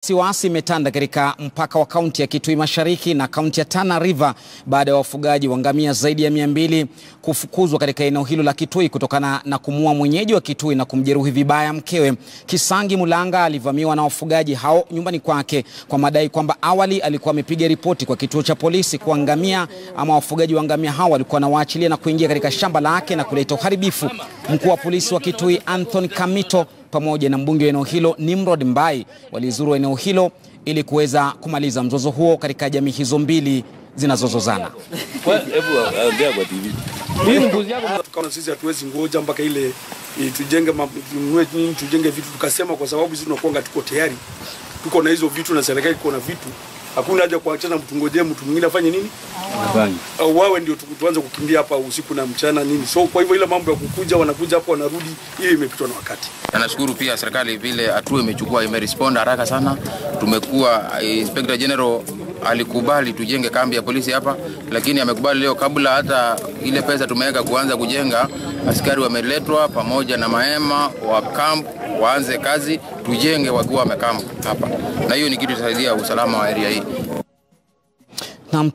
Wasiwasi imetanda katika mpaka wa kaunti ya Kitui Mashariki na kaunti ya Tana River baada ya wafugaji wa ngamia zaidi ya mia mbili kufukuzwa katika eneo hilo la Kitui kutokana na kumuua mwenyeji wa Kitui na kumjeruhi vibaya mkewe. Kisangi Mulanga alivamiwa na wafugaji hao nyumbani kwake kwa madai kwamba awali alikuwa amepiga ripoti kwa kituo cha polisi kuwa ngamia ama wafugaji wa ngamia hao walikuwa wanawaachilia na kuingia katika shamba lake na kuleta uharibifu. Mkuu wa polisi wa Kitui Anthony Kamito pamoja na mbunge wa eneo hilo Nimrod Mbai walizuru eneo hilo ili kuweza kumaliza mzozo huo katika jamii hizo mbili zinazozozana. Tukaona sisi hatuwezi ngoja mpaka ile eh, tujenge ma- tununue nini, tujenge vitu, tukasema kwa sababu sisi tunakuanga tuko tayari, tuko na hizo vitu na serikali iko na vitu, hakuna haja kuachana mtu ngojee mtu mwingine afanye nini au wawe ndio tu- tuanze kukimbia hapa usiku na mchana nini. So kwa hivyo ile mambo ya kukuja wanakuja hapo wanarudi, hiyo imepitwa na wakati. Na nashukuru pia serikali vile hatua imechukua imerespond haraka sana. Tumekuwa eh, Inspector General alikubali tujenge kambi ya polisi hapa, lakini amekubali leo kabla hata ile pesa tumeweka kuanza kujenga, askari wameletwa pamoja na mahema wa camp waanze kazi, tujenge wakiwa wamekamp hapa, na hiyo ni kitu itasaidia usalama wa area hii.